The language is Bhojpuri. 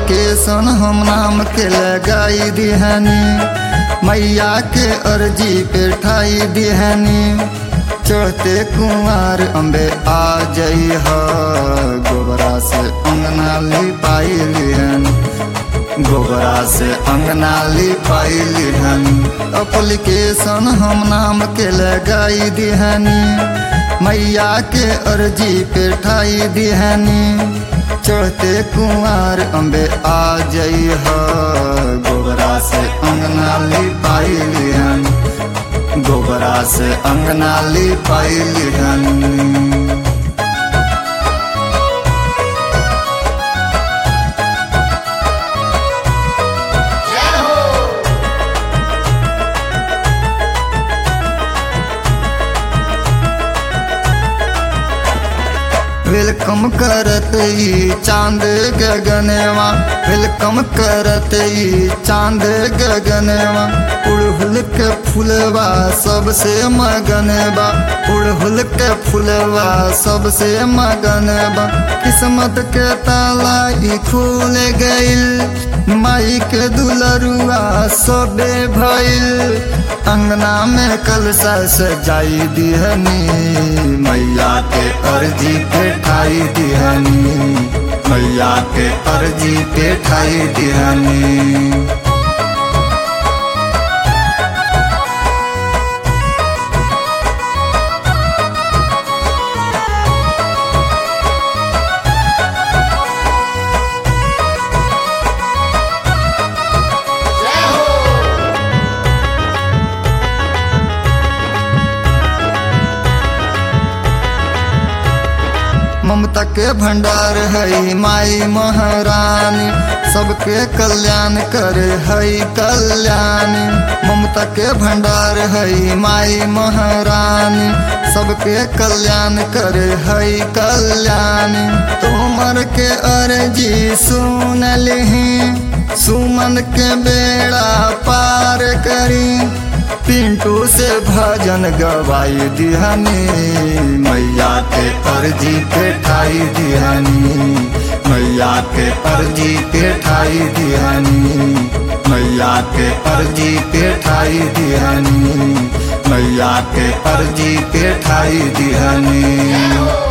अप्लीकेशन हम नाम के लगाई दिहनी मैया के अर्जी पे ठाई दिहनी चढ़ते कुंवर अम्बे आ जई ह गोबरा से अंगना लिपाई लिहन गोबरा से अंगना लिपाई लिहन अप्लीकेशन हम नाम के लगाई दिहनी मैया के अर्जी पे ठाई दिहनी चढ़ते कुंवर अम्बे आ जई ह गोबरा से अंगना लिपाई लिहन गोबरा से अंगना लिपाई लिहन वेलकम करत ई चांद गगनवा वेलकम करत ई चांद गगनवा उड़हुल के फुलवा सबसे मगनवा उड़हुल के फुलवा सबसे मगनवा किस्मत के ताला ई खुल गइल माई के दुलरुआ सबे भइल अंगना में कलसा सजाई दिहनी मैया के अर्जी पे ठाई दिहनी मैया के अर्जी पे ठाई दिहनी ममता के भंडार है माई महारानी सबके कल्याण करे है कल्याणी ममता के भंडार है माई महारानी सबके कल्याण करे है कल्याणी तुमर के अर्जी सुन लिही सुमन के बेड़ा पार करी पिंटू से भजन गवाई दिहनी मैया के अर्जी पे ठाई दिहनी मैया के अर्जी पे ठाई दिहनी मैया के अर्जी पे ठाई दिहनी मैया के अर्जी पे ठाई दिहनी